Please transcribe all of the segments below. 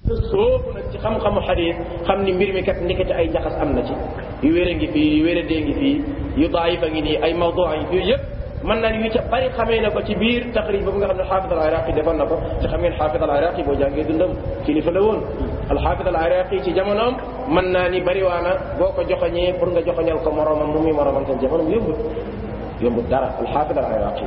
te soobu nag ci xam-xamu xadis xam ni mbir mi kat ndekete ay njaxas am na ci yu wére ngi fii yu wére dee ngi fii yu daayifa ngi nii ay mawdu yi fii yëpp mën naa ni yu ca bari xamee na ko ci biir taxrij boobu nga xam ne xaafid al iraqi defoon na ko te xam ngeen xaafid al iraqi boo jàngee dundam kilifa la woon al xaafid al iraqi ci jamonoom mën naa ni bariwaana boo ko joxoñee pour nga joxoñal ko moromam mu muy moromam seen jamonoom yombut yombut dara al xaafid al iraqi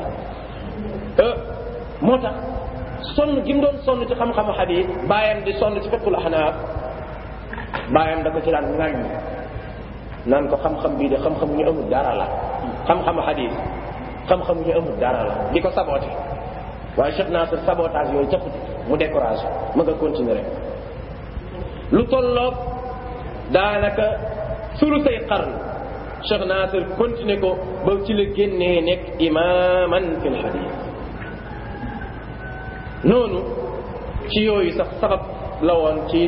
moo tax sonn gi mu doon sonn ci xam-xamu xadis bàyyam di sonn ci fiqul ahnaaf bàyyam da ko ci daan ŋàññ naan ko xam-xam bii de xam-xam ñu amul dara la xam-xamu xadis xam-xam ñu amul dara la di ko saboté waaye Cheikh Nasir sabotage yooyu capp mu découragé ma nga continuer rek lu tolloog daanaka sulu say qarn Cheikh Nasir continuer ko ba ci la génnee nekk imaman fil xadis noonu ci yooyu sax sabab la woon ci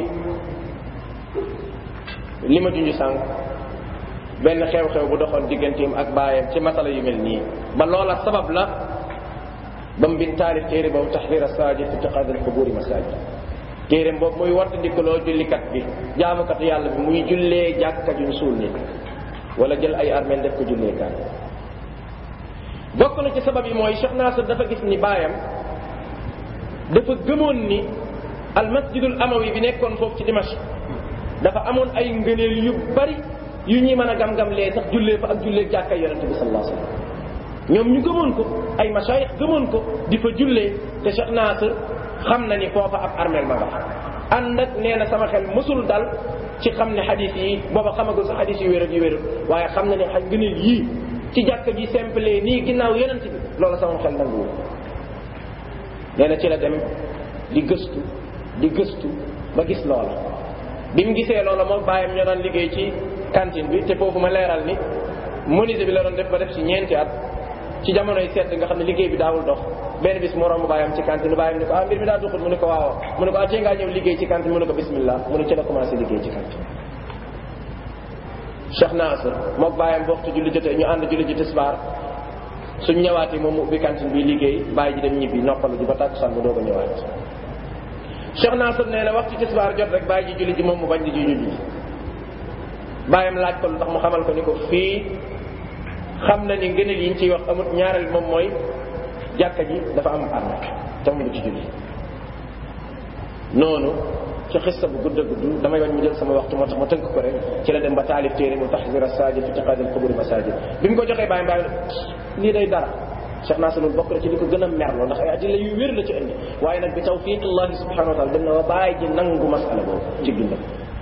li ma junj sànq benn xew-xew bu doxoon digganteem ak baayam ci masala yu mel nii ba loola sabab la ba mu bind taalif téere boobu taxrir asajid fi itiqaad al quburi masajid téereem boobu muy wattandikuloo jullikat bi jaamukat yàlla bi muy jullee jàkka juñ suul nit wala jël ay armeel def ko jullee kan bokk na ci sabab yi mooy Cheikh Nasir dafa gis ni baayam dafa gëmoon ni al masjidul amawi bi nekkoon foofu ci Dimashq dafa amoon ay ngëneel yu bari yu ñuy mën a gam-gam lee sax jullee fa ak jullee jàkka yonente bi sallallahu alayhi wasallam ñoom ñu gëmoon ko ay mashayikh gëmoon ko di fa jullee te Cheikh Nasir xam na ni foofa ab armeel ma nga fa ànd ak nee na sama xel mësul dal ci xam ne xadis yi booba xamagul sax xadis yu wér ak yu wérul waaye xam na ne xaj ngëneel yii ci jàkka ji simple nii ginnaaw yonente bi loolu sama xel nanguwul nee na ci la dem di gëstu di gëstu ba gis loola bi mu gisee loola moom bàyyam ñoo doon liggéey ci cantine bi te foofu ma leeral ni menuisier bi la doon def ba def ci ñeenti at ci jamonoy sedd nga xam ne liggéey bi daawul dox benn bis mu romb bàyyam ci cantine bàyyam ni ko ah mbir mi daa duxut mu ne ko waaw mu ne ko ah tee ngaa ñëw liggéey ci cantine mu ne ko bismillah mu ne ci la commencé liggéey ci cantine Cheikh Nasir mook bàyyam bu waxtu julli jotee ñu ànd julli ji tisbaar suñ ñëwaatee moom mu ubbi cantine bi liggéey bàyyi ji dem ñibbi noppalu ji ba tàkkusaan mu doog a ñëwaat Cheikh Nasir nee na waxtu tisbaar jot rek bàyyi ji julli ji moom mu bañ di ji julli bàyyam laaj ko lu tax mu xamal ko ni ko fii xam na ni ngëneel yi ñu ciy wax amut ñaareel moom mooy jàkka ji dafa am arme te mu ci julli noonu ci xissa bu gudd a gudd damay wañ mu jël sama waxtu moo tax ma tënk ko rek ci la dem ba taalif téere mu taxzir as-sajid fi itiqaad al-qubur masajid bi mu ko joxee bàyyam bàyyam lii day dara Cheikh Nasir loolu bokk na ci li ko gën a merloo ndax ay adilla yu wér la ci indi waaye nag bi tawfiqillahi subhanahu wa taala dem na ba bàyyi ji nangu masala boobu ci dundam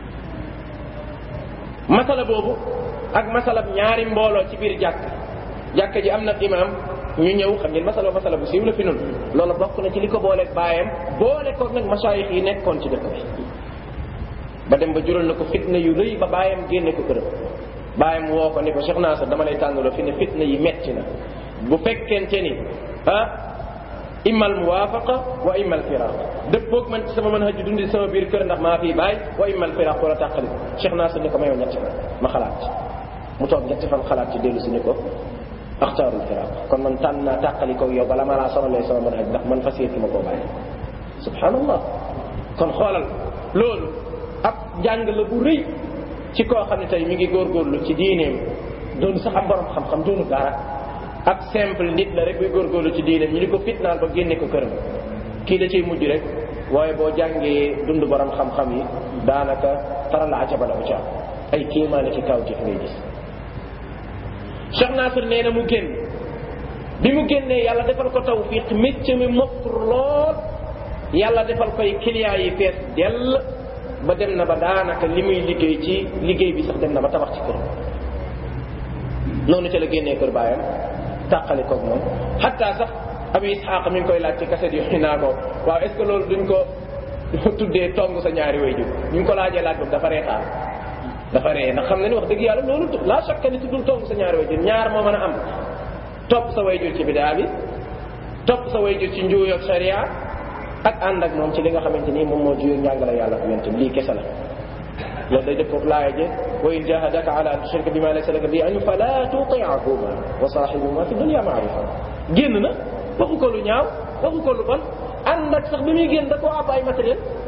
masala boobu ak masalab ñaari mbooloo ci biir jàkk jàkk ji am na imam ñu ñëw xam ngeen masala masala bu siiw la fi nun loolu bokk na ci li ko booleeg baayam boole ko nag masaayix yi nekkoon ci dëkk bi ba dem ba jural na ko fitna yu rëy ba baayam génne ko këram baayam woo ko ni ko Cheikh Nasir dama lay tànnaloo fi ne fitna yi metti na bu fekkente ni ah imma al muwaafaqa wa imma al firaq dëppoog man ci sama mën haju dundi sama biir kër ndax maa fii bàyyi wa imma al firaq wala tàqali Cheikh Nasir ni ko mayoo ñetti fan ma xalaat ci mu toog ñetti fan xalaat ci dellu si ni ko axtaarul firaq kon man tànn naa tàqali ko yow bala ma laa sonalee sama mën haj ndax man fas yéene ma koo bàyyi subhanallah kon xoolal loolu ab jàng la bu rëy ci koo xam ne tey mi ngi góorgóorlu ci diineem doon sax am borom xam-xam doonu dara ab simple nit la rek buy góorgóorlu ci diineem ñu ni ko fitnaal ba génne ko këram kii da ciy mujj rek waaye boo jàngee dund borom xam-xam yi daanaka tara la ajabala uca ay kéemaane ci kaw jëf ngay gis Cheikh Nasir nee na mu génn bi mu génnee yàlla defal ko tawfiq métier mi mokk lool yàlla defal koy clients yi fees dell ba dem na ba daanaka li muy liggéey ci liggéey bi sax dem na ba tabax ci kër noonu ca la génnee kër baayam tàqali koog moom xataa sax abi isxaaq mi ngi koy laaj ci kaset yooyu naa ko waaw est ce que loolu duñ ko tuddee tong sa ñaari wayjur ñu ngi ko laajee laaj boobu dafa reetaan dafa ree ndax xam na ni wax dëgg yàlla loolu la chaque ni tuddul tong sa ñaari wayjur ñaar moo mën a am topp sa wayjur ci bidaa bi topp sa wayjur ci njuuyoog sharia ak ànd ak moom ci li nga xamante ni moom moo juyoo njàngale yàlla ak yonent lii kese la loolu day dëppoog laaya je wa in jahadaka ala an tushrika bima laysa laka bi ilm fala tuti'huma wa sahibhuma fi dunya ma'rufa génn na waxu ko lu ñaaw waxu ko lu bon ànd ak sax bi muy génn da koo àbb ay matériel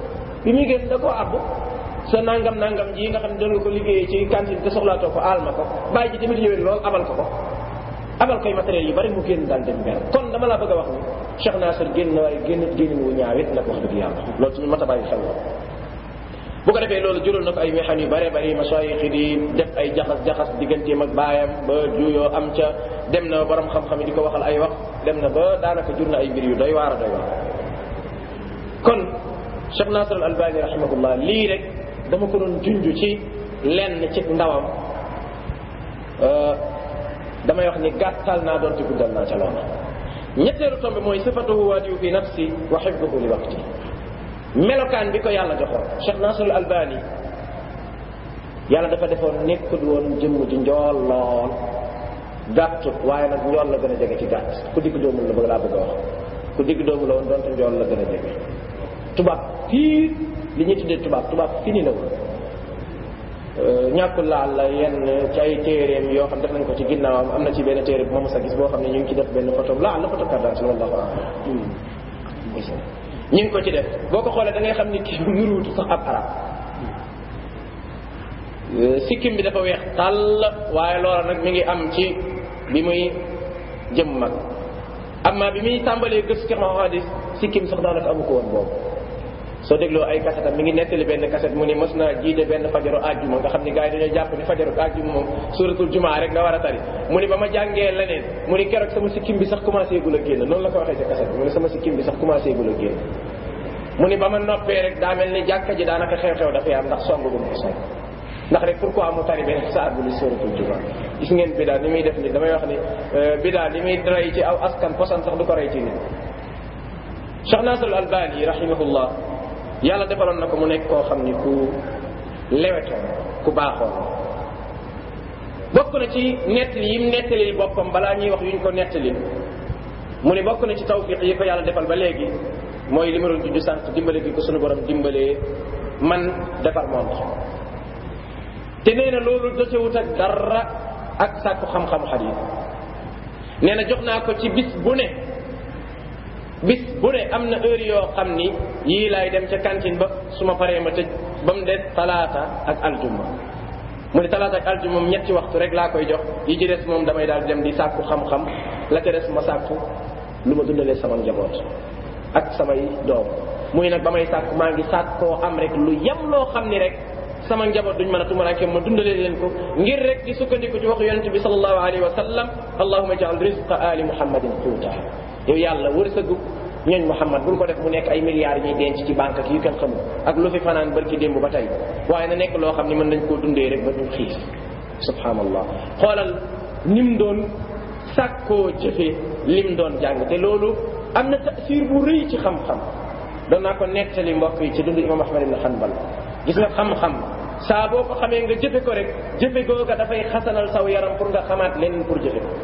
bi muy génn da koo àbb sa nangam nangam ji nga xam ne doon nga ko liggéeyee ci cantine te soxlaatoo ko aal ma ko bàyyi ji tamit yowén lool abal ko ko abal koy matériel yu bari mu génn daal dem benn kon dama laa bëgg a wax ni Cheikh Nasir génn na waaye génn génn wu ñaawit nag wax dëgg yàlla loolu tamit mat a bàyyi xel la bu ko defee loolu jural na ko ay mexan yu bare bari masayix yi di def ay jaxas-jaxas digganteem ak baayam ba juyoo am ca dem na borom xam-xam yi di ko waxal ay wax dem na ba daanaka jur na ay mbir yu doy waar a doy waar kon Cheikh Nasir al Albani rahimahullah lii rek dama ko doon junj ci lenn ci ndawam damay wax ni gàttal naa doon ci guddal naa ca loola ñetteelu tombe mooy sifatuhu waadiyu fi nafsi wa xifduhu li waqti melokaan bi ko yàlla joxoon Cheikh Nasrul Albani yàlla dafa defoon nekkul woon jëmm ji njool lool gàttut waaye nag njool la gën a jege ci gàtt ku digg doomul la bëgg laa bëgg a wax ku digg doomu la woon donte njool la gën a jege tubaab fii li ñuy tuddee tubaab tubaab fini la woon ñàkkul laal la yenn ci ay téeréem yoo xam def nañ ko ci ginnaawam am na ci benn téere bu ma mos a gis boo xam ne ñu ngi ci def benn photo laal la photo carte d'identité wallahu a'lam ñu ngi ko ci def boo ko xoolee da ngay xam ni kii nuruutu sax ab arab sikkim bi dafa weex tàll waaye loola nag mi ngi am ci bi muy jëm mag amma bi muy tàmbalee gës ki ma hadis sikkim sax daanaka amu ko woon boobu soo dégloo ay kasetam mi ngi nettali benn kaset mu ni mës naa jiite benn fajaru àjjuma nga xam ni gars yi dañoo jàpp ni fajaru àjjuma moom suratul jumaa rek nga war a tari mu ni ba ma jàngee leneen mu ni keroog sama sikkim bi sax commencé gul a génn noonu la ko waxee ca kaset bi mu ni sama sikkim bi sax commencé gul a génn mu ni ba ma noppee rek daa mel ni jàkka ji daanaka xew-xew dafay am ndax song gum ko song ndax rek pourquoi mu tari benn saar bu ni suratul jumaa gis ngeen bidaa ni muy def ni damay wax ni bidaa li muy rey ci aw askan posan sax du ko rey ci nit Cheikh Nasr al Albani rahimahullah yàlla defaloon na ko mu nekk koo xam ni ku lewetoon ku baaxoon bokk na ci nettali yim nettalil boppam balaa ñuy wax yuñ ko nettali mu ni bokk na ci tawfiq yi ko yàlla defal ba léegi mooy li ma doon tudd sànq dimbale gi ko sunu borom dimbalee man defar monde te nee na loolu jotewut ak dara ak sàkku xam-xamu xadiis nee na jox naa ko ci bis bu ne bis bu ne am na heure yoo xam ni yii laay dem ca cantine ba su ma paree ma tëj ba mu des talaata ak aljuma mu ne talaata ak aljuma moom ñetti waxtu rek laa koy jox yi ci des moom damay daal dem di sàkku xam-xam la ca des ma sàkku lu ma dundalee sama njaboot ak samay doom muy nag ba may sàkku maa ngi sàkkoo am rek lu yem loo xam ni rek sama njaboot duñ mën a tumaraake ma dundalee leen ko ngir rek di sukkandiku ci waxu yonente bi sallallahu alayhi wa sallam allahuma jaal rizqa ali muhammadin quuta yow yàlla wërsëgu ñooñ Muhammad bul ko def mu nekk ay milliards ñuy denc ci banque ak yu kenn xamul ak lu fi fanaan barki démb ba tey waaye na nekk loo xam ni mën nañ koo dundee rek ba ñu xiif subhanallah xoolal nim doon sàkkoo jëfe lim doon jàng te loolu am na tasir bu rëy ci xam-xam doon naa ko nettali mbokk yi ci dund imam ahmad ibn hanbal gis nga xam-xam saa boo ko xamee nga jëfe ko rek jëfe googa dafay xasanal saw yaram pour nga xamaat leneen pour jëfe ko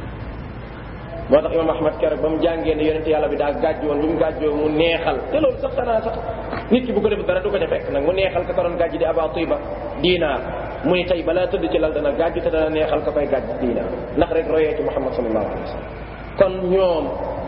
moo tax imam ahmad keroog ba mu jàngee ne yonente yàlla bi daa gàjj woon bi mu gàjjoo mu neexal te loolu sax xanaa sax nit ki bu ko def dara du ko ca fekk nag mu neexal ka ko doon gàjj di aba tiba diinaar mu ni tey balaa tëdd ci lal dana gàjj te dana neexal ka koy gàjj diinaar ndax rek royee ci muhammad sallallahu alayhi wa sallam kon ñoom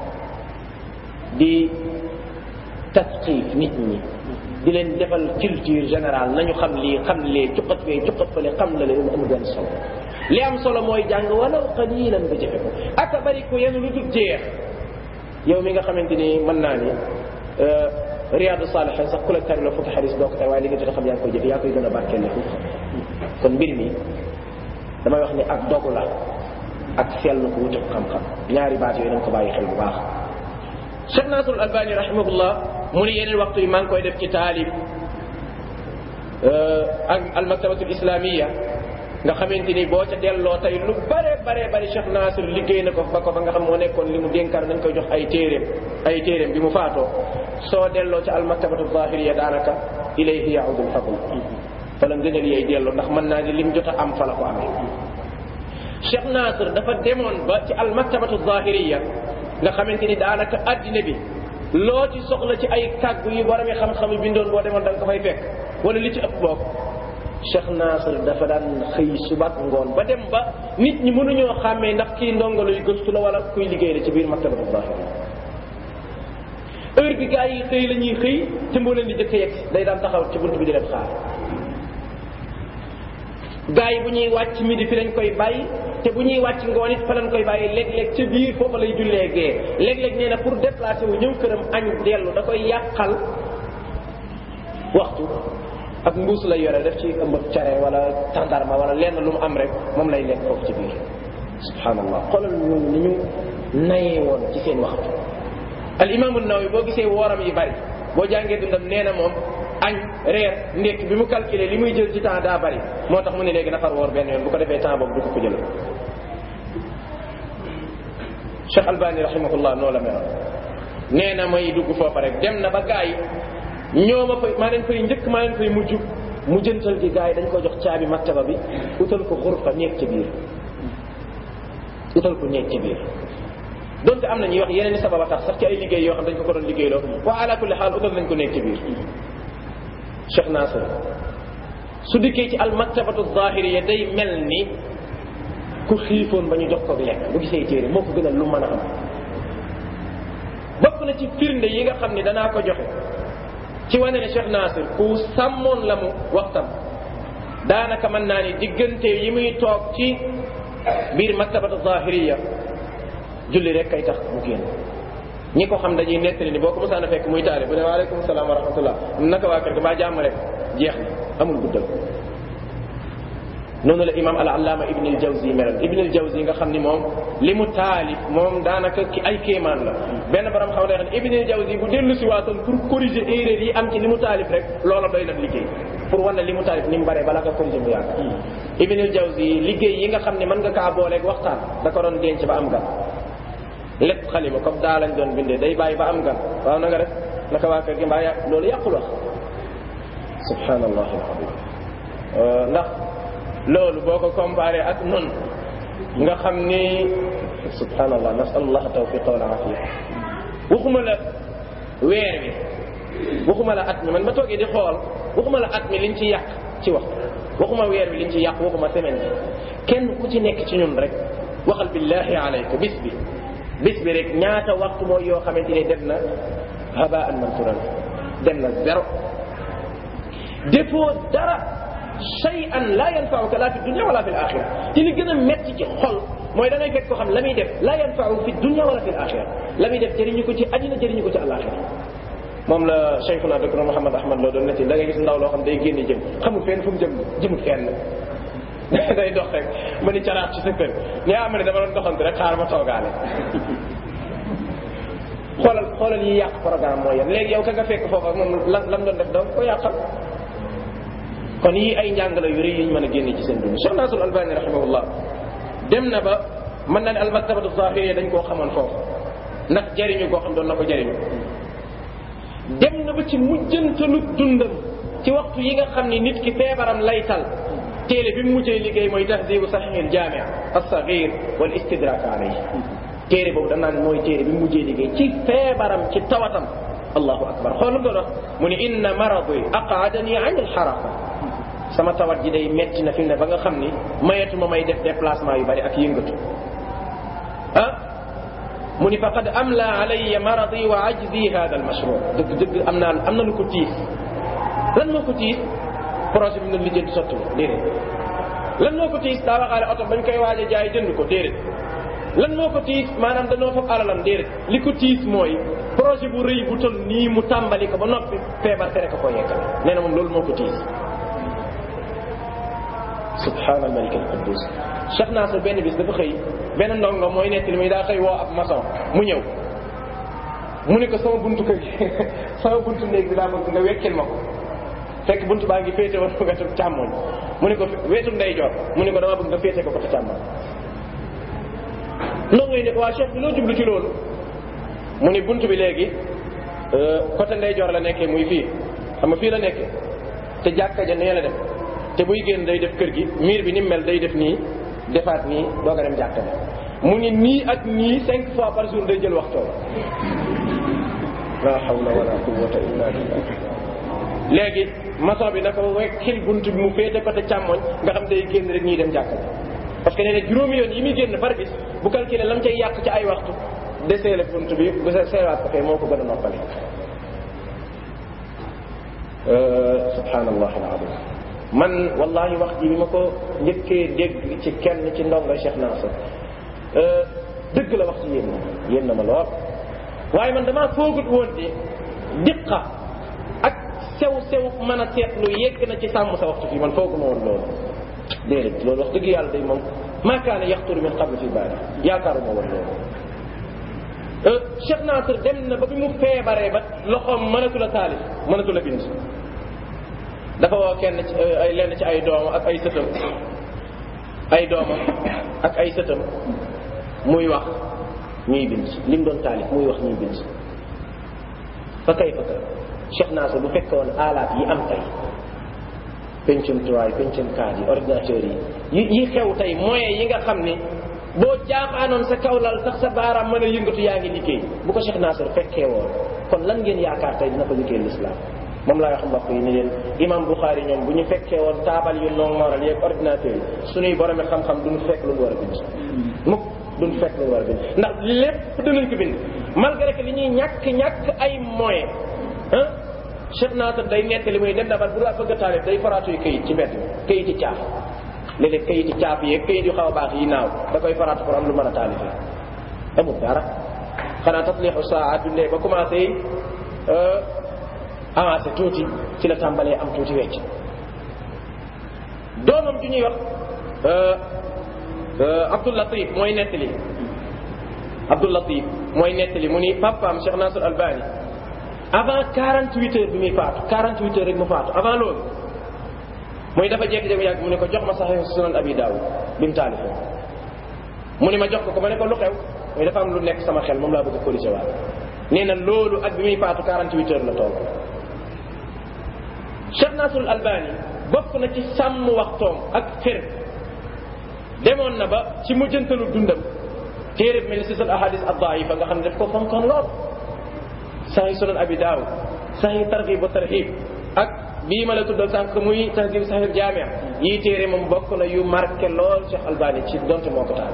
di tasxiif nit ñi di leen defal culture générale nañu xam lii xam lee cuqat fee cuqat fale xam la leen amul benn solo li am solo mooy jàng walaw qalilan nga jëfe ko ak a bari ko yenn lu dul jeex yow mi nga xamante ni mën naa ni riyaadu saalihin sax ku la tari la fukki xadis doo ko tari waaye li nga jot a xam yaa ngi koy jëfe yaa koy gën a barkeel la foofu kon mbir mi damay wax ni ak dogu la ak sell ko wutuk xam-xam ñaari baat yooyu nañ ko bàyyi xel bu baax Cheikh Nasrul Albani rahimahullah mu ni yeneen waxtu yi maa ngi koy def ci taalib ak almaktabatul islamiya nga xamante ni boo ca delloo tey lu bare bare bari Cheikh Nasir liggéey na ko ba ko fa nga xam moo nekkoon li mu dénkaan nañ koy jox ay téeréem ay téeréem bi mu faatoo soo delloo ca almaktabatu zahiriya daanaka ilayhi yaudul fadl fa la ngënal yay delloo ndax mën naa ni lim jot a am fa la ko amee Cheikh Nasir dafa demoon ba ci almaktabatu zahiriya nga xamante ni daanaka addina bi loo ci soxla ci ay kàggu yu borom yi xam-xam yi bindoon boo demoon da nga ko fay fekk wala li ci ëpp boog Cheikh Nasir dafa daan xëy subat ngoon ba dem ba nit ñi mënuñoo xàmmee ndax kii ndongo luy gëstu la wala kuy liggéey la ci biir maktabatu zahiri heure bi gars yi xëy la ñuy xëy te moo leen di jëkk yegg day daan taxaw ci bunt bi di leen xaar gars yi bu ñuy wàcc midi fi lañ koy bàyyi te bu ñuy wàcc ngoon it fa lañ koy bàyyi léeg-léeg ca biir foofa lay jullee gee léeg-léeg nee na pour déplacer wu ñëw këram añ dellu da koy yàqal waxtu ak mbuus lay yore def ci ëmb care wala tàndarma wala lenn lu mu am rek moom lay lekk foofu ci biir subhanallah xoolal ñooñu ni ñu nayee woon ci seen waxtu al imaamu Nawawi boo gisee wooram yi bari boo jàngee dundam nee na moom añ reer ndékk bi mu calculé li muy jël ci temps daa bari moo tax mu ne léegi nafar woor benn yoon bu ko defee temps boobu du ko ko jël Cheikh Albani rahimahullah noo la meloon nee na may dugg foofa rek dem na ba gaa yi ñoo ma fay maa leen fay njëkk maa leen fay mujj mu jëntal gi gaa yi dañ ko jox caabi maktaba bi utal ko xurfa nekk ci biir utal ko nekk ci biir donte am na ñuy wax yeneen i sababa tax sax ci ay liggéey yoo xam dañ ko ko doon liggéeyloo waa ala kulli xaal utal nañ ko nekk ci biir Cheikh Nasir su dikkee ci al maktabatu zahiriya day mel ni ku xiifoon ba ñu jox ko lekk bu gisee téere moo ko gënal lu mën a am bokk na ci firnde yi nga xam ni danaa ko joxe ci wane ne Cheikh Nasir ku sàmmoon la mu waxtam daanaka mën naa ni diggante yi muy toog ci biir maktabatu zahiriya julli rek kay tax mu génn ñi ko xam dañuy nettali ni boo ko mosaan a fekk muy taale bu ne waaleykum salaam wa rahmatullah naka waa kër ga baa jàmm rek jeex na amul guddal noonu la imam al allama ibn al jawzi meloon ibn al jawzi nga xam ni moom li mu taalif moom daanaka ki ay kéemaan la benn borom xaw ne ibn al jawzi bu dellu si waatoon pour corriger erreur yi am ci li mu taalif rek loola doy na liggéey pour wane li mu taalif ni mu bare bala nga corriger mu yàgg ibn al jawzi liggéey yi nga xam ne mën nga kaa booleeg waxtaan da ko doon denc ba am gan lépp xalima comme daa lañ doon bindee day bàyyi ba am gan waaw na nga def naka waa kër gi mbaa yàq loolu yàqul wax subhanallah alazim ndax loolu boo ko comparé ak nun nga xam ni subhanallah nasalullah tawfiqa wal afiya waxuma la weer wi waxuma la at mi man ma toogee di xool waxuma la at mi liñ ci yàq ci wax waxuma weer wi liñ ci yàq waxuma semaine bi kenn ku ci nekk ci ñun rek waxal billahi alayka bis bi bis bi rek ñaata waxtu mooy yoo xamante ni dem na habaan mansuran dem na zéro defoo dara shay'an la yanfa'uka la fi dunya wala fi al-akhirah te li gën a metti ci xol mooy da ngay fekk ko xam la muy def la yanfa'u fi dunya wala fi al-akhirah la muy def jëriñu ko ci àddina jëriñu ko ci al-akhirah moom la cheikhuna docteur Mouhamed Ahmad loo doon netti da ngay gis ndaw loo xam day génne jëm xamul fenn fu mu jëm jëmul fenn day dox rek ma ni caraat ci sa kër ni ah ma ne dama doon doxantu rek xaar ma toogaale xoolal xoolal yi yàq programme mooy yan léegi yow ka nga fekk foofu ak moom lan lan doon def donc ko yàqal kon yii ay njàngale yu rëy yi ñu mën a génne ci seen dund Cheikh Nasrul Albani rahimahullah dem na ba mën na ne almaktabatu zahiriya dañ koo xamoon foofu ndax jëriñu koo xam doon na ko jëriñu dem na ba ci mujjantalu dundam ci waxtu yi nga xam ni nit ki feebaram lay tal téere bi mu mujjee liggéey mooy tahdibu sahihil jamia as-saghir wal istidrak alayhi téere boobu danaa ne mooy téere bi mu mujjee liggéey ci feebaram ci tawatam allahu akbar xool lu mu doon wax mu ni inna maradi aqaadani an alxaraqa sama tawat ji day metti na fi ne ba nga xam ni mayatuma may def déplacement yu bari ak yëngatu ah mu ni faqad amla alayya maradi wa ajzi hada almashru dëgg dëgg am naa am na lu ko tiis lan moo ko tiis projet bi nga lijjanti sotti déedéet lan moo ko tiis daa waxaale oto bañ koy waaj a jaay jënd ko déedéet lan moo ko tiis maanaam dañoo foog alalam déedéet li ko tiis mooy projet bu rëy bu tol nii mu tàmbali ko ba noppi feebar tere ko koo yeggale nee na moom loolu moo ko tiis subhaana malik al quddus Cheikh Nasr benn bis dafa xëy benn ndongo mooy nekk li muy daa xëy woo ab maçon mu ñëw mu ne ko sama buntu kër gi sama buntu néeg bi laa bëgg nga wekkil ma ko fekk buntu baa ngi féete woon wetu càmmoñ mu ne ko wetu ndeyjoor mu ne ko dama bëgg nga féete ko côté càmmoñ ndongo yi ne ko waa chef bi loo jublu ci loolu mu ni buntu bi léegi côté ndeyjoor la nekkee muy fii xam nga fii la nekkee te jàkka ja nee la def te buy génn day def kër gi miir bi ni mel day def nii defaat nii doog a dem jàkka ja mu ni nii ak nii cinq fois par jour day jël waxtoo la hawla wala quwwata illa billah léegi maçon bi naka wekkil buntu bi mu féete côté càmmoñ nga xam day génn rek ñuy dem jàkka ja parce que nee na juróomi yoon yi muy génn par bis bu calculé lam cay yàq ci ay waxtu deseele bunt bi bu se seewaat ko fee moo ko gën a noppale subhanallah alazim man wallahi wax ji bi ma ko njëkkee dégg ci kenn ci ndongo Cheikh Nasser dëgg la wax ci yéen na yéen na ma lool waaye man damaa foogut woon de diqa ak sew sew mën a seetlu yegg na ci sàmm sa waxtu fii man fooguma woon loolu déedéet loolu wax dëgg yàlla day moom maa kaana yaxturu min qabl fi baali yaakaaruma woon loolu Cheikh Nasser dem na ba bi mu feebaree ba loxoom mënatul a taalif mënatul a bind dafa woo kenn ci ay lenn ci ay doomam ak ay sëtam ay doomam ak ay sëtam muy wax ñuy bind li mu doon taalif muy wax ñuy bind fa kay fa kay Cheikh Nasser bu fekkoon alaat yi am tey pencum tuwaay pencum kaat yi ordinateur yi yi xew tey moyens yi nga xam ni boo jaaxaanoon sa kawlal sax sa baaraam mën a yëngatu yaa ngi liggéey bu ko Cheikh Nasser fekkee woon kon lan ngeen yaakaar tey dina ko liggéey l'islam moom laa wax mbokk yi ni leen imam Bukhari ñoom bu ñu fekkee woon taabal yu noonu moral yeeg ordinateur yi suñuy boromi xam-xam duñu fekk lu ñu war a bind mukk duñu fekk lu ñu war a bind ndax lépp dinañ ko bind malgré que li ñuy ñàkk ñàkk ay moyens ah Cheikh Nasser day nettali muy dem dabar bu daa bëgg a taalif day faraatu yu këyit ci mbedd këyit yi caaf léeg-léeg këyit yi caaf yeeg këyit yu xaw a baax yi naaw da koy faraatu pour am lu mën a taalifee amul dara xanaa taslixu saa dundee ba commencé avancé tuuti ci la tàmbalee am tuuti wecc doomam ju ñuy wax Abdul Latif mooy nettali Abdul Latif mooy nettali mu ni papaam Cheikh Nasr Albani avant 48 heures bi muy faatu 48 heures rek mu faatu avant loolu muy dafa jékki-jékki yàgg mu ne ko jox ma Sahih Sunan Abi Dawud bi mu taalifee mu ni ma jox ko ko ma ne ko lu xew muy dafa am lu nekk sama xel moom laa bëgg a corriger waat nee na loolu ak bi muy faatu 48 heures la toll Cheikh Nasrul Albani bokk na ci sàmm waxtoom ak xër demoon na ba ci mujjantalu dundam téere mel ni sisal ahadis ad-daifa nga xam ne daf ko fonkoon lool sahih sunan abi daawud sahih targhib wa tarhib ak bii ma la tuddal sànq muy tahdib sahih jaamia yii téere moom bokk na yu marqué lool Cheikh Albani ci donte moo ko taal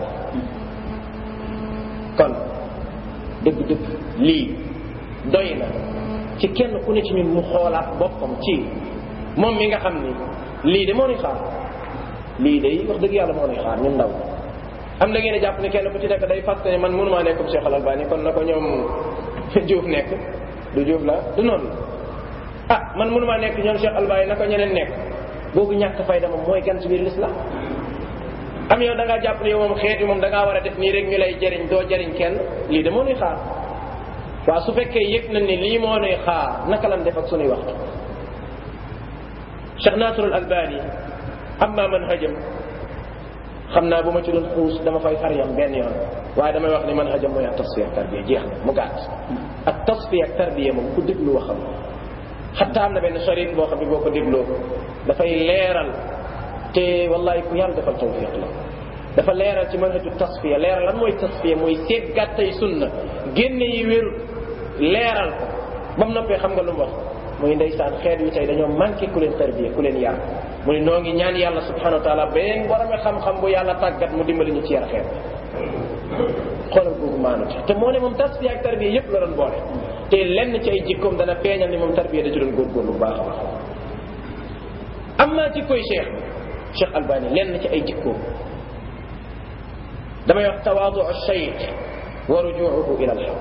kon dëgg-dëgg lii doy na ci kenn ku ne ci ñun mu xoolaat boppam ci moom mi nga xam ni lii de moo nuy xaar lii de wax dëgg yàlla moo nuy xaar ñun ndaw am na ngeen jàpp ne kenn ku ci nekk day fàtte ne man mënumaa nekk comme Cheikh Al Albani kon na ko ñoom Diouf nekk du Diouf la du noonu la ah man mënumaa nekk ñoom Cheikh Albani na ko ñeneen nekk boobu ñàkk fayda moom mooy gan ci biir l'islam am yow da ngaa jàpp ne yow moom xeet yi moom da ngaa war a def nii rek ñu lay jëriñ doo jëriñ kenn lii de moo nuy xaar waaw su fekkee yëg nañ ne lii moo nuy xaar naka lan def ak sunuy waxtu Cheikh Nasrul Albani amma manhajam xam naa bu ma ci doon xuus dama fay far yam benn yoon waaye damay wax ni manhajam mooy ak tasfiya ak tarbiya jeex na mu gàtt ak tasfiya ak tarbiya moom ku déglu waxam xatta am na benn sharit boo xam ne boo ko dégloo dafay leeral te wallahi ku yàlla defal tawfiq la dafa leeral ci manhaju tasfiya leeral lan mooy tasfiya mooy seet gàttay sunna génne yi wéru leeral ko ba mu noppee xam nga lu mu wax muy ndeysaan xeet wi tey dañoo manqué ku leen tarbiya ku leen yar mu ne noo ngi ñaan yàlla subhanahu wa taala beneen borome xam-xam bu yàlla tàggat mu dimbali ñu ci yar xeet xoolal googu maanu ci te moo ne moom tasfiya ak tarbiya yépp la doon boole te lenn ci ay jikkoom dana feeñal ni moom tarbiya da ci doon góorgóorlu bu baax a baax am naa jikkoy cheikh cheikh albani lenn ci ay jikkoom damay wax tawaadu cheikh wa rujuuhu ila alxaq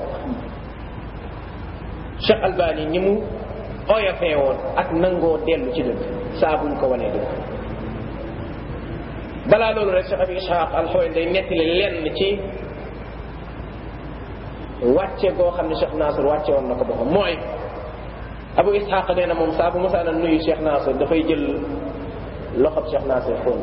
cheikh albani ñi mu oyofee woon ak nangoo dellu ci dëgg saa buñ ko wanee dëgg balaa loolu rek cheikh abi ishaq alxoy day nettali lenn ci wàcce goo xam ne cheikh nasir wàcce woon na ko boppam mooy abu ishaq nee na moom saa bu mosaana nuyu cheikh nasir dafay jël loxob cheikh nasir fóon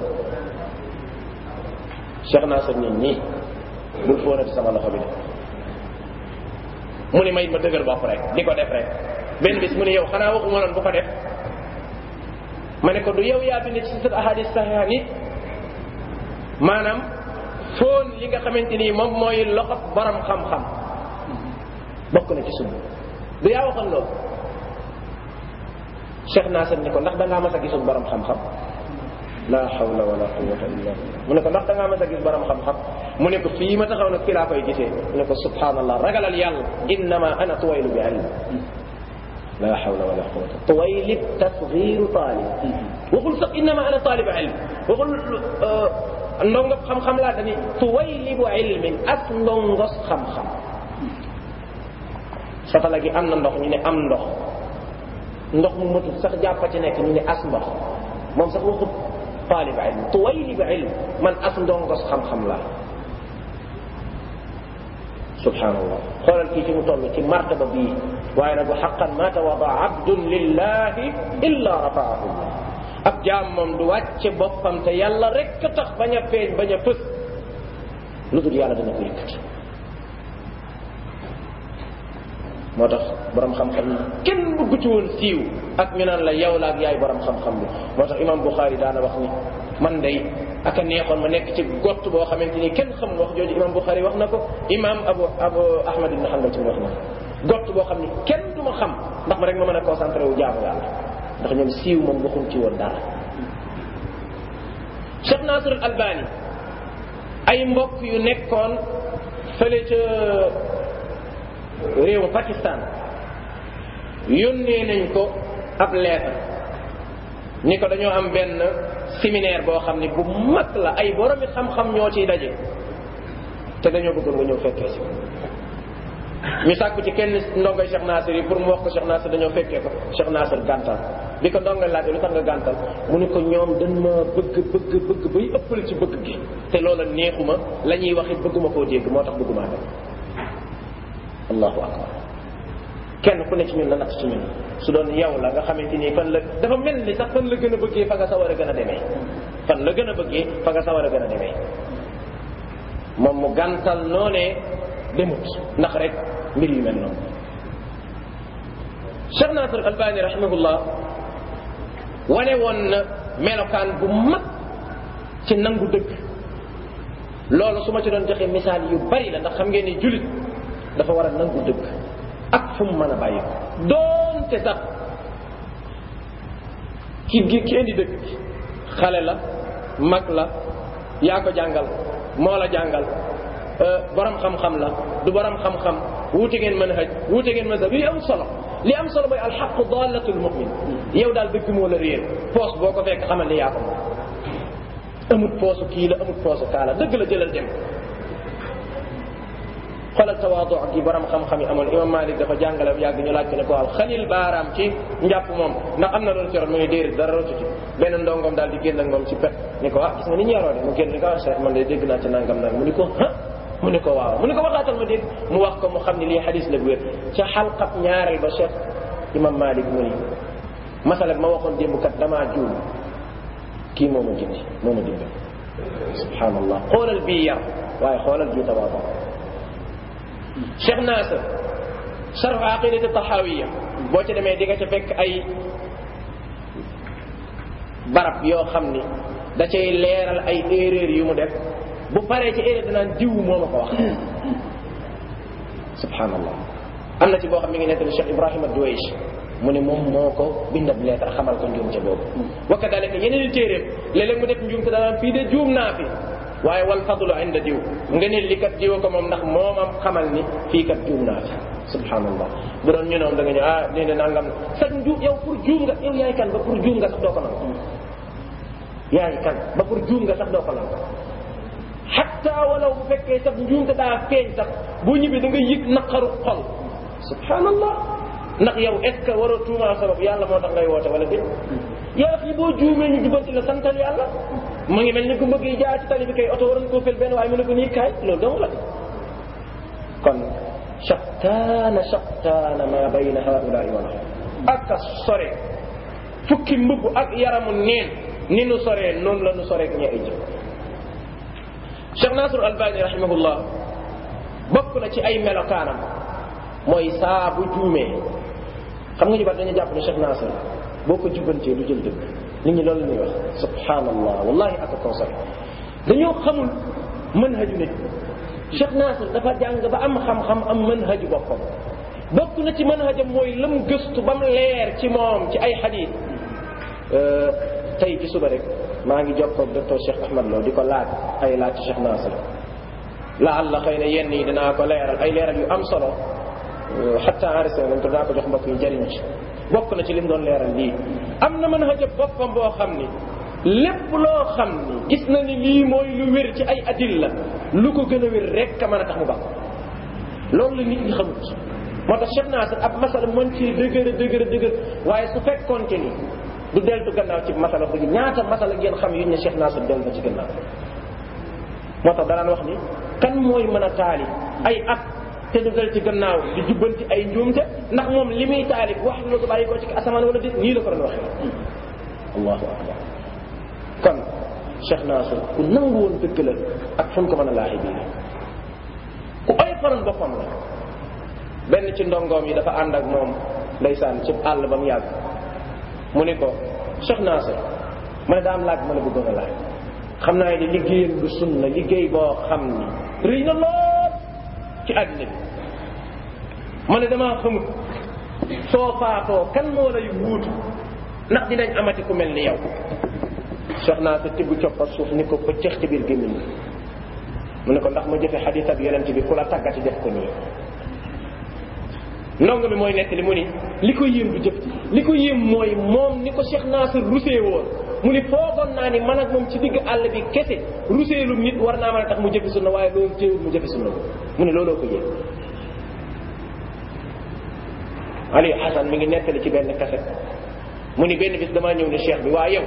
cheikh nasir nit ñi bul fóonati sama loxo bi de mu ni may ma dëgër bopp rek di ko def rek benn bis mu ne yow xanaa waxuma loon bu ko def ma ne ko du yow yaa bind ci sa ahadis saxiha ni maanaam fóon li nga xamante ni moom mooy loxo borom xam-xam bokk na ci sunna du yaa waxoon loolu Cheikh Nasir ni ko ndax da ngaa mas a gisul borom xam-xam la hawla wala quwwata illa billah mu ne ko ndax da ngaa mas a gis borom xam-xam mu ne ko fii ma taxaw nag fii laa koy gisee mu ne ko subhanallah ragalal yàlla innama ana tuwaylu bi ilm la hawla wala quwwata tuwayli tasgiru taalib waxul sax innama ana taalib ilm waxul ndongo xam-xam laa dani tuwaylibu ilmin as ndongos xam-xam satala gi am na ndox ñu ne am ndox ndox mu matul sax jàppa ci nekk ñu ne as ndox moom sax waxut taalib ilm tuwaylibu ilm man as ndongos xam-xam laa subhanallah xoolal kii ci mu toll ci martaba bii waaye nag wa xaqan ma tawada abdun lillahi illa rafaahu llah ab jaam moom du wàcce boppam te yàlla rek tax bañ a feeñ bañ a fës lu dul yàlla dana ko yëkkati moo tax borom xam-xam yi kenn bëgg ci woon siiw ak ñu naan la yow la ak yaay borom xam-xam bi moo tax imam Bukhari daana wax ni man day ak a neexoon ma nekk ci gott boo xamante ni kenn xamul wax jooju imam Bukhari wax na ko imam Abu Abu Ahmad ibn Hanbal ci wax na gott boo xam ni kenn du ma xam ndax ma rek ma mën a concentré wu jaamu yàlla ndax ñoom siiw moom waxuñ ci woon dara Cheikh Nasir al Albani ay mbokk yu nekkoon fële ca réewu Pakistan yónnee nañ ko ab lettre ni ko dañoo am benn séminaire boo xam ni bu mag la ay boromi xam-xam ñoo ciy daje te dañoo bëggoon nga ñëw fekkee si ñu sàkku ci kenn ndongoy Cheikh Nasir yi pour mu wax ko Cheikh Nasir dañoo fekkee ko Cheikh Nasir gàntal bi ko ndongoy laajee lu tax nga gàntal mu ne ko ñoom dañ ma bëgg bëgg bëgg bay ëppale ci bëgg gi te loola neexuma la ñuy wax it bëgguma koo dégg moo tax bëgguma dem allahu akbar kenn ku ne ci ñun la natt ci ñun su doon yow la nga xamante ni fan la dafa mel ni sax fan la gën a bëggee fa nga sa war a gën a demee fan la gën a bëggee fa nga sa war a gën a demee moom mu gàntal noonee demut ndax rek mbir yu mel noonu Cheikh Nasir Albani rahimahullah wane woon na melokaan bu mag ci nangu dëgg loolu su ma ci doon joxe misaal yu bari la ndax xam ngeen ni julit dafa war a nangu dëgg ak fu mu mën a bàyyi ko doonte sax ki ki indi dëgg xale la mag la yaa ko jàngal moo la jàngal borom xam-xam la du borom xam-xam wuute ngeen mën a xëj wuute ngeen mazhab yi am solo li am solo mooy alxaqu dallatul mumin yow daal dëgg moo la réer poos boo ko fekk xamal ni yaa ko moom amut poosu kii la amut poosu kaa la dëgg la jëlal dem xoolal tawaadu ak yi borom xam-xam yi amoon imam malik dafa jàngale yàgg ñu laaj ko ne ko waaw xalil baaraam ci njàpp moom ndax am na loolu ci ron mu ne déedéet dara rotu ci benn ndongom daal di génn ak moom ci pet ni ko ah gis nga ni ñu yaroo de mu génn ni ko ah cheikh man de dégg naa ci nangam nag mu ni ko ah mu ni ko waaw mu ni ko waxaatal ma dégg mu wax ko mu xam ne lii xadis la bu wér ca xalqab ñaareel ba cheikh imam malik mu ni masala ma waxoon démb kat damaa juum kii moo ma jindi moo ma dimbal subhanallah xoolal bii yar waaye xoolal bii tawaadu Cheikh Nasir sarf aqidati tahawiya boo ca demee di nga ca fekk ay barab yoo xam ni da cay leeral ay erreur yu mu def bu paree ci erreur danaan diw moo ma ko wax subhanallah am na ci boo xam mi ngi nettali Cheikh Ibrahima Duwaysh mu ne moom moo ko bindab lettre xamal ko njuum ca boobu wa kadalika yeneen i téeréem léeg-léeg mu def njuum te danaan fii de juum naa fi waaye wal fadlu inda diw nga ne li kat diwa ko moom ndax moomam xamal ni fii kat juum naa fi subhanallah bu doon ñu noom da nga ñëw ah lii de nangam sax njuum yow pour juum nga yow yaay kan ba pour juum nga sax doo ko nangu yaay kan ba pour juum nga sax doo ko nangu xatta walaw bu fekkee sax njuum te daa feeñ sax boo ñibbee da nga yëg naqaru xol subhanallah ndax yow est ce que waroo tuumaa sa bopp yàlla moo tax ngay woote wala déet yaa fi boo juumee ñu jubanti la santal yàlla mu ngi mel ni ku bëgg jaar ci tali bi kay oto waroon koo fel benn waaye mu ne ko nii kaay loolu dong la kon shattaana shattaana ma bayna haulaai wala ak a sore fukki mbubb ak yaramu neen ni nu soree noonu la nu soree ak ñee ay jëf Cheikh Nasir Albani rahimahullah bokk na ci ay melokaanam mooy saa bu juumee xam nga ñu bari dañu jàpp ne Cheikh Nasir boo ko jubantee du jël dëgg nit ñi loolu la ñuy wax subhanallah wallahi ak a consomé dañoo xamul manhaju nit Cheikh Nasir dafa jàng ba am xam-xam am manhaju boppam bokk na ci manhajam mooy lam gëstu ba mu leer ci moom ci ay xadiis tey ci suba rek maa ngi jokkoo ak docteur Cheikh Ahmad Lo di ko laaj ay laaj ci Cheikh Nasir la alla xëy na yenn yi dinaa ko leeral ay leeral yu am solo xatta enregistré nañ ko dinaa ko jox mbokk yi jëriñ ci bokk na ci lim doon leeral lii am na mën a jëf boppam boo xam ni lépp loo xam ni gis na ni lii mooy lu wér ci ay adilla lu ko gën a wér rek ka mën a tax mu baax loolu la nit ñi xamut moo tax Cheikh Nasir ab masala mën ci dëgër dëgër dëgër waaye su fekkoonte ni du deltu gannaaw ci masala bu ñaata masala ngeen xam yu ne Cheikh Nasir dellu na ci gannaaw moo tax danaan wax ni kan mooy mën a taali ay at te du del ci gannaaw di jubbanti ay njuumte ndax moom li muy taalif wax la ko bàyyi ko ci asamaan wala déet nii la ko doon waxee allahu akbar kon Cheikh Nasir ku nangu woon dëgg la ak fu ko mën a laaxi bii ku oy faroon boppam la benn ci ndongoom yi dafa ànd ak moom ndeysaan ci àll ba mu yàgg mu ni ko Cheikh Nasir ma ne daa am laaj ma la bëggoon a laaj xam naa ne liggéeyam du sunna liggéey boo xam ni rëy na lool ci àddina bi ma ne damaa xamut soo faatoo kan moo lay wuutu ndax dinañ amati ku mel ni yow Cheikh Nasir tibb coppa suuf ni ko pëccëx ci biir gémmiñ mu ne ko ndax ma jëfe xadisab yonent bi ku la tàggati def ko nii ndongo bi mooy nekk li mu ni li ko yéem du jëf li ko yéem mooy moom ni ko Cheikh Nasir rusee woon mu ni foogoon naa ni man ak moom ci digg àll bi kese ruseelum nit war naa mën a tax mu jëfi sunna waaye loolu téewul mu jëfi sunna mu ni looloo ko yéem Aliou Hassan mi ngi nettali ci benn kaset mu ni benn bis damaa ñëw ni cheikh bi waa yow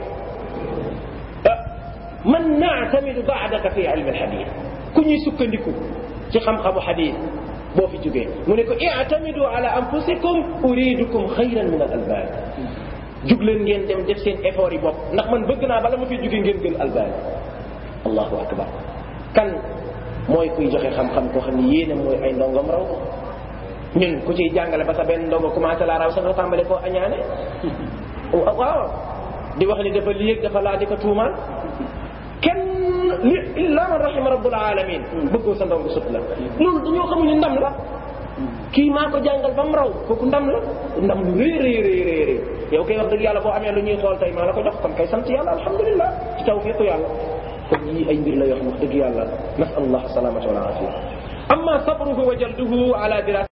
man naatamidu baadaka fi ilmi alxadis ku ñuy sukkandiku ci xam-xamu xadis boo fi jógee mu ne ko i'tamidu ala anfusikum uridukum xayran min al albani jug leen ngeen dem def seen effort yi bopp ndax man bëgg naa bala ma fi jógee ngeen gën albani allahu akbar kan mooy kuy joxe xam-xam koo xam ne yéene mooy ay ndongom raw ko ñun ku ciy jàngale ba sa benn ndongo commencé laa raw sax nga tàmbale koo añaane waaw di wax ni dafa lii dafa laa di ko tuumaal kenn li illa man rahima rabbul alamin bëggoo sa ndongo sut la loolu dañoo xamul ni ndam la kii maa ko jàngal ba mu raw kooku ndam la ndam lu rëy rëy rëy rëy rëy yow kay wax dëgg yàlla boo amee lu ñuy xool tey maa la ko jox kon kay sant yàlla alhamdulillah ci tawfiqu yàlla kon yii ay mbir la yoo xam wax dëgg yàlla nasalullah salamata wal afia amma sabruhu wa jalduhu ala